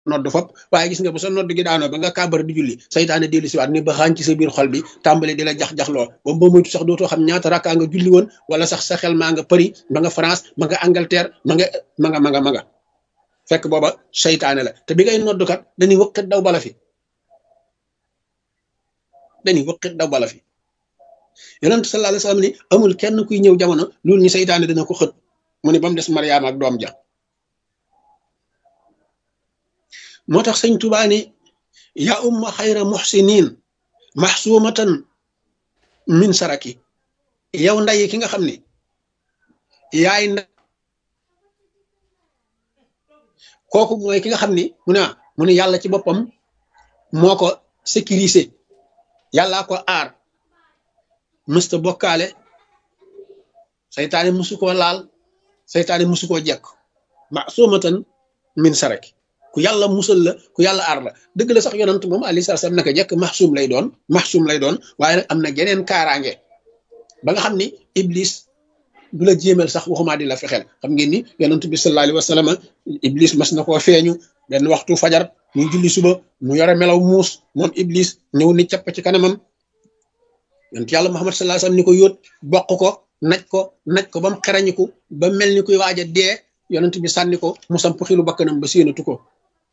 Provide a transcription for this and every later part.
nodd fop waaye gis nga bu sa nodd gi daanoo ba nga kàbbar di julli saytaane dellu si waat ni ba xaañ ci sa biir xol bi tàmbali di la jax-jaxloo ba ba moytu sax dootoo xam ñaata rakkaa nga julli woon wala sax sa xel maa nga Paris ma nga France ma nga Angleterre ma nga ma nga ma nga ma nga fekk booba saytaane la te bi ngay noddukat dañuy wëqit daw bala fi dañuy wëqit daw bala fi yonent sallallahu alayhi wasallam ni amul kenn kuy ñëw jamono loolu ñu saytaane dina ko xët mu ne ba mu des Mariama ak doom ja moo tax sëñ Tuubaa ni yaa umma xayra muxsinin maxsuumatan min saraki yow nday ki nga xam ni yaay nda kooku mooy ki nga xam ni mu ne mu ne yàlla ci boppam moo ko sécurisé yàllaa ko aar mësta bokkaale saytaane musu koo laal saytaane musu koo jekk maxsuumatan min saraki ku yàlla musal la ku yàlla aar la dëgg la sax yonant moom alayhi salaam naka jekk maxsuum lay doon maxsuum lay doon waaye nag am na geneen kaaraange ba nga xam ni iblis du la jéemal sax waxumaa di la fexeel xam ngeen ni yonant bi sallallahu alayhi wa sallam iblis mas na koo feeñu benn waxtu fajar muy julli suba mu yore melaw muus moom iblis ñëw ni capp ci kanamam yonent yàlla muhammad sallallahu alayhi wa sallam ni ko yóot bokk ko naj ko naj ko ba mu xerañiku ba mel ni kuy waaj a dee yonent bi sànni ko mu samp xilu bakkanam ba séenatu ko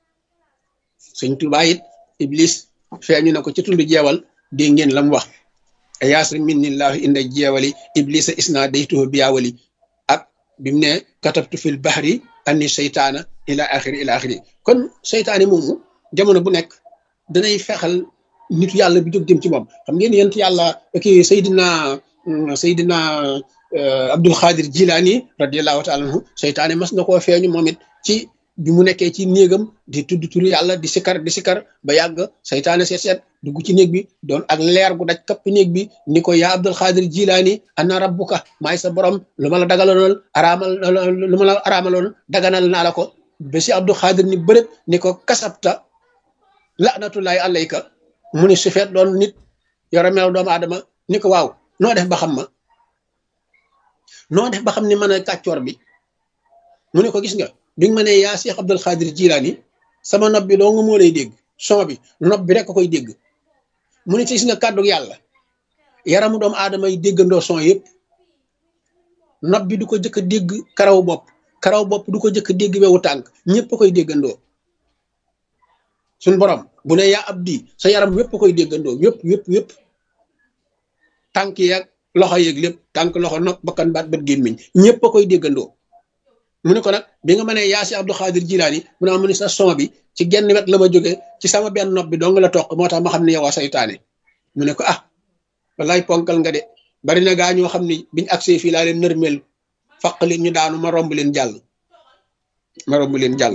sëñ Tuubaa it iblis feeñu na ko ci tund jeewal dégg ngeen la mu wax yaasri minnillahu inda jeewali iblisa isna daytuhu biyaawali ak bi mu ne katabtu fil bahri anni seytaana ila axiri ila axiri kon seytaane moomu jamono bu nekk danay fexal nitu yàlla bi jóg jëm ci moom xam ngeen yent yàlla kii Seydina Seydina Abdul Xaadir Jilaani radiallahu taala anhu seytaane mas na koo feeñu moom it ci bi mu nekkee ci néegam di tudd turu yàlla di sikar di sikar ba yàgg saytaane seet seet dugg ci néeg bi doon ak leer gu daj kapp néeg bi ni ko yaa Abdul Xaadir Jilaani ana rabbuka maay sa borom lu ma la dagaloon araamal lu ma la araamaloon daganal naa la ko ba si Abdul Xaadir ni bërëb ni ko kasabta laanatullahi alayka mu ni su feet doon nit yore melaw doomu aadama ni ko waaw noo def ba xam ma noo def ba xam ni mën a kàccoor bi mu ne ko gis nga bi nga ma ne yaa Cheikh Abdul Xaadir Jilaani sama nopp bi doo nga moo lay dégg son bi nopp bi rek ko koy dégg mu ne ci gis nga kàddu yàlla yaramu doomu aadama yi déggandoo son yëpp nopp bi du ko jëkk a dégg karaw bopp karaw bopp du ko jëkk a dégg wewu tànk ñëpp koy déggandoo suñ borom bu ne yaa ab di sa yaram yëpp koy déggandoo yëpp yëpp yëpp tànk yeeg loxo yeeg lépp tànk loxo nopp bakkan baat bët gémmiñ ñëpp koy déggandoo mu ne ko nag bi nga ma ne yaa si Abdou Khadir Jilaani mu ne ma ne sa son bi ci genn wet la ma jóge ci sama benn nopp bi dong la toq moo tax ma xam ne yow a saytaane mu ne ko ah wallaay ponkal nga de bari na gaa ñoo xam ni biñ agsee fii laa leen nërmeel faq leen ñu daanu ma romb leen jàll ma romb leen jàll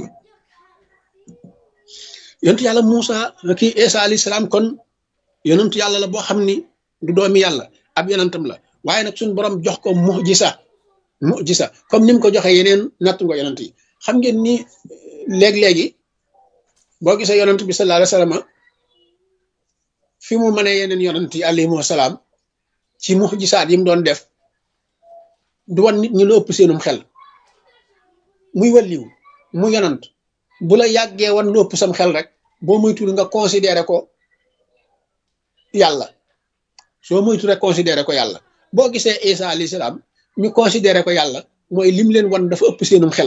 yonentu yàlla Muusa kii Isa alayhi salaam kon yonentu yàlla la boo xam ni du doomi yàlla ab yonentam la waaye nag suñu borom jox ko mujisa mujisa comme ni mu ko joxee yeneen natt nga yonent yi xam ngeen ni léeg-léegi boo gisee yonent bi sallallahu alayhi wasallam fi mu mënee yeneen yonent yi alayhimu salaam ci mujisaat yi mu doon def du wan nit ñi lu ëpp seenum xel muy walliw mu yonent bu la yàggee wan lu ëpp sam xel rek boo moytul nga considéré ko yàlla soo moytu rek considéré ko yàlla boo gisee Isa alayhi salaam ñu considéré ko yàlla mooy lim leen wan dafa ëpp seenum xel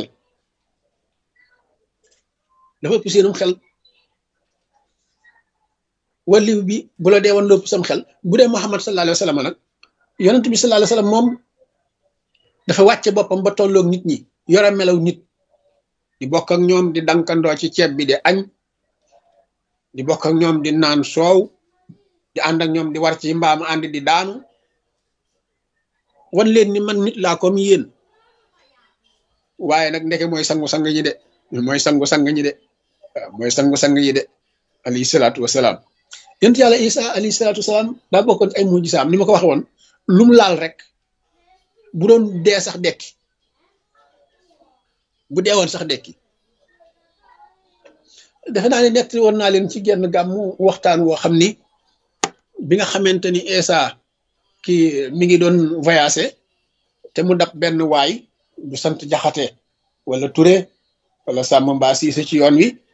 dafa ëpp seenum xel waliw bi bu la dee wan lu ëpp sam xel bu dee Muhammad sallallahu alayhi wa sallam nag yonent bi sallallahu alayhi wa sallam moom dafa wàcce boppam ba tolloog nit ñi yore melaw nit di bokk ak ñoom di dankandoo ci ceeb bi di añ di bokk ak ñoom di naan soow di ànd ak ñoom di war ci mbaam ànd di daanu wan leen ni man nit laa comme yéen waaye nag ndeke mooy sangu-sang ñi de mooy sangu-sang ñi de waaw mooy sangu-sang yi de alayhi salaatu wasalaam yonent yàlla isa alayhi salaatu wasalaam daa bokkoon ci ay mujjisaam ni ma ko waxe woon lu mu laal rek bu doon dee sax dekki bu dee woon sax dekki defe naa ne nett woon naa leen ci genn gàmmu waxtaan woo xam ni bi nga xamante ni isa kii mi ngi doon voyagé te mu dab benn waay bu sant jaxate wala ture wala sàmm mbaa siise ci yoon wi